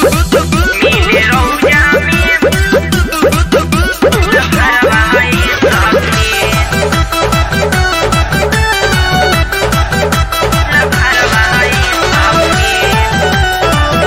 मिले रौजा में लहरवाई सखी लहरवाई सखी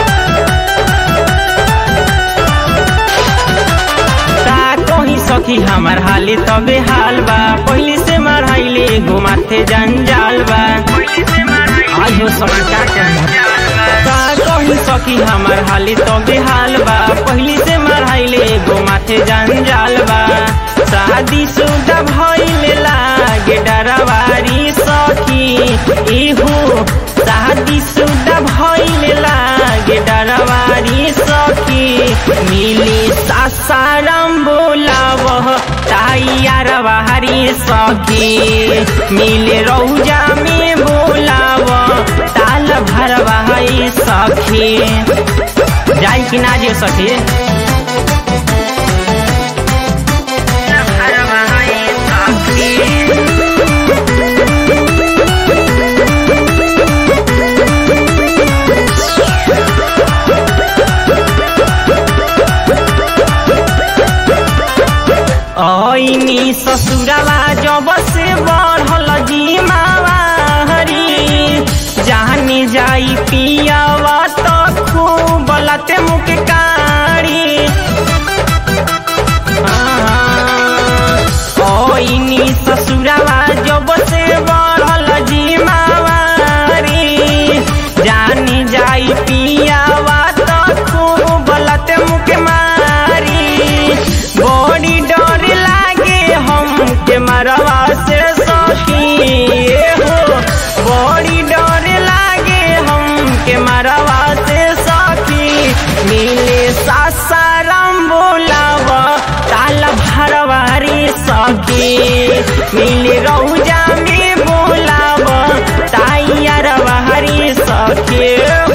का कहीं सखी हमार हाली तबे हाल बा पहले से मढ़ाइले घुमाते जंजाल बा आज हो सखी का कहीं का कहीं सखी हमार हाली तबे हाल बा पहले से मढ़ाइले घुमाते जंजाल बा शादी सुदा भइले लागे डरवारी सखी इहू शादी सुदा भइले लागे डरवारी सखी मिली सासाराम बोलाव ताइयार बाहरी सखी मिले रौजा में बोलाव ताल भर बहाई सखी जाई कि ना जे सखी लहरवाई सखी ऐनी ससुराला जब से बढ़ल जिमावारी जानी जाई पियावा तो खूब लते मुख कारी ऐनी ससुराला जब से बढ़ल जिमावारी जानी जाई पियावा तो खूब लते मुख मारी बड़ी डर लागे हमके मरवा से सखी हो बड़ी डर लागे हमके मरवा से सखी मिले सासाराम बोलाव ताल भरवारी सखी मिले रौजा में बोलाव ताइयार बहारी सखी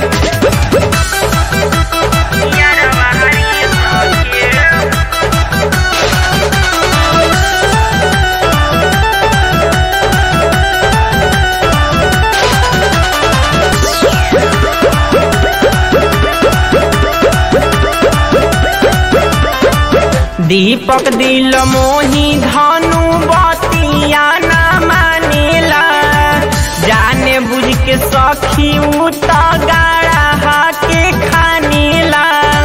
लहरवाई सखी दीपक दिल मोही धनु बतिया न मानेला जाने बुझ के सखी उ त गाड़ा के खानेला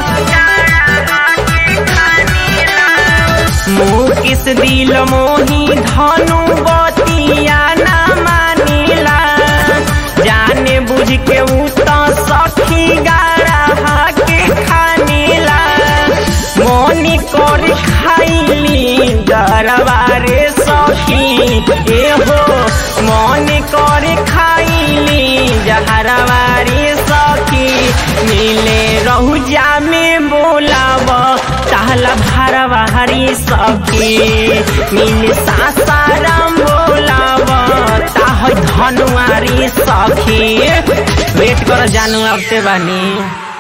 मुँह किस दिल मोही धनु बतिया न मानेला जाने बुझ के उ त सखी गाड़ा के खानेला मोनी कर खाइली दरबारे सखी एहो मन कर खाइली जहरवारी सखी मिले रहुजा में बोलाव ताल भरवारी सखी मिले सासाराम बोलाव ताह धनुआरी सखी वेट कर जानू अब ते बानी